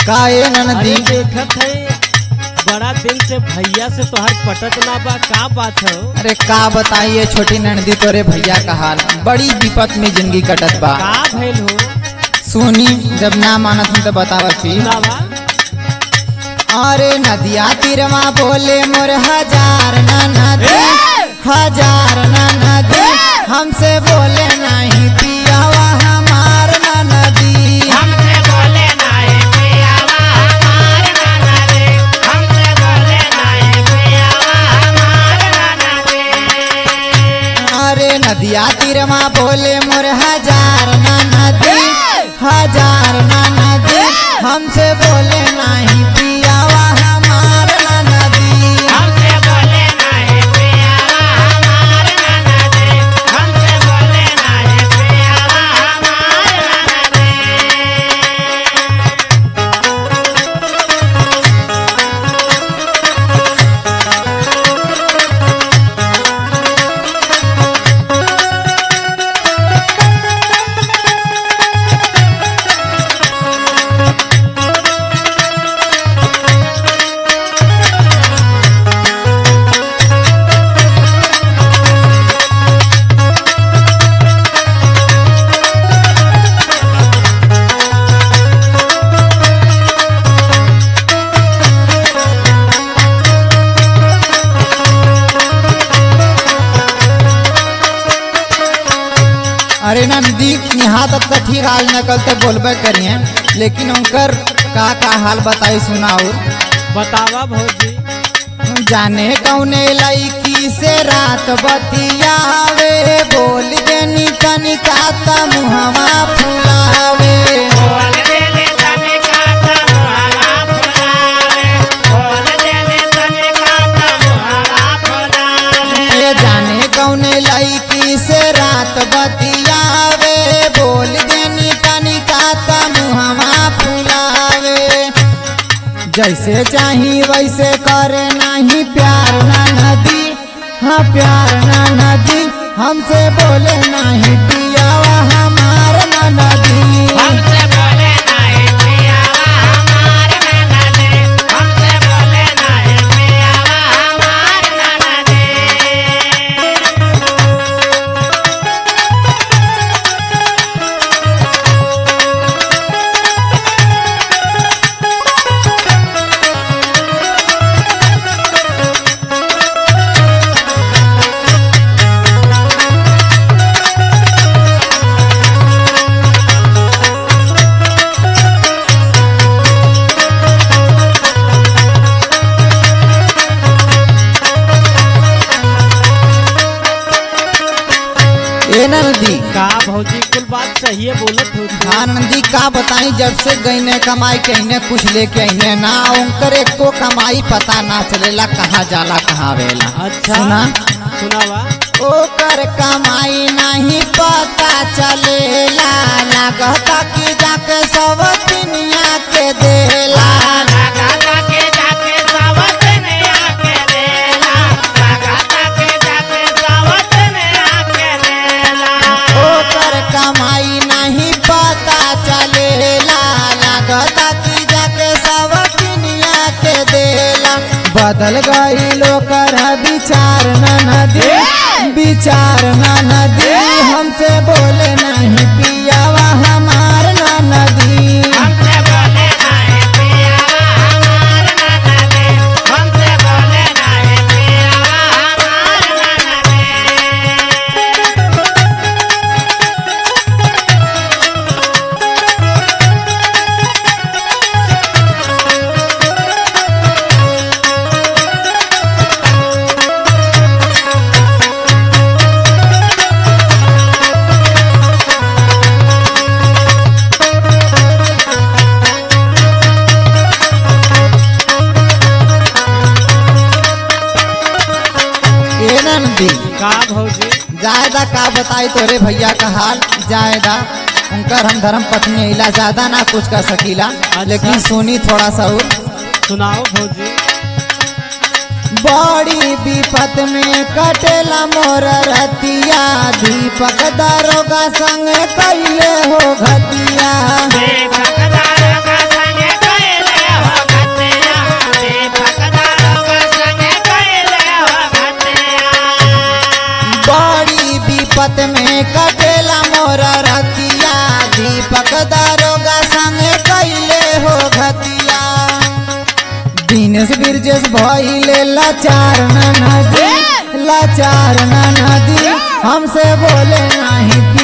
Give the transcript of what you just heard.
का ए अरे ननदी देखत है बड़ा दिन से भैया से तोहर पटत ना बा का बात है अरे का बताइए छोटी ननदी तोरे भैया का हाल बड़ी विपत में जिंदगी कटत बा का भइल हो सुनी जब ना मानत हूं तो बतावत छी ना बा अरे नदिया तीरमा बोले मोर हजार ना नदी हजार ना नदी हमसे बोले नहीं पियावा हमार ना नदी हमसे बोले नाए पियावा हमार नाना रे हमसे बोले नाए पियावा हमार नाना रे अरे नदिया तीरमा बोले मोर हजार ना नदी हजार ना नदी हमसे बोले नहीं पियावा हमार ना नदी हमसे बोले नाए पियावा हमार नाना रे हमसे बोले नाए पियावा हमार नाना रे अरे नंदी यहाँ तक तो ठीक हाल नकल तो बोलबे करिए लेकिन उनकर का का हाल बताई सुनाओ बतावा भौजी जाने कौने लईकी से रात बतियावे बोल देनी तनिका त मुहवा फुलावे बोल देले तने काता मुहावा फुलावे बोल देले तने काता मुहावा फुलावे ये जाने कौने लईकी से रात बतियावे बोल देनी तनिका त मुहवा फुलावे जैसे चाही वैसे करे नहीं प्यार ना नदी हाँ प्यार ना नदी हमसे बोले नहीं पियावा हमार ना नदी हमसे बोले नाए पियावा हमार नाना रे हमसे बोले नाए पियावा हमार नाना रे ए नदी का भौजी कुल बात सही है बोलत हो तू। हाँ नंदी का बताई जब से गईने कमाई कहने कुछ लेके अने ना उनकर एक को कमाई पता ना चलेला कहाँ जाला कहाँ वेला अच्छा सुना सुनावा ओकर कमाई नहीं पता चलेला लागता कि जाके सब दुनिया के देला लगाता के जाके सावत ने आके देला लगाता के जाके सावत ने आके देला ओकर कमाई नहीं पता चलेला लागता कि जाके सब दुनिया के देला बदल गई लोकर विचार न नदी विचार न नदी हमसे बोले नहीं पियावा हमार न नदी हमसे बोले नाए पियावा हमार नाना रे हमसे बोले नाए पियावा हमार नाना रे ए नंदी का भौजी जायदा का बताई तोरे भैया का हाल जायदा उनकर हम धर्म पत्नी अला ज्यादा ना कुछ कर सकीला लेकिन सुनी थोड़ा सा और सुनाओ भौजी बड़ी विपत में कटेला मोर रतिया दीपक दारोगा संग कैले हो घतिया भक्तार का संग कैले विशेष भइले लाचार न नदी लाचार न नदी हमसे बोले नहीं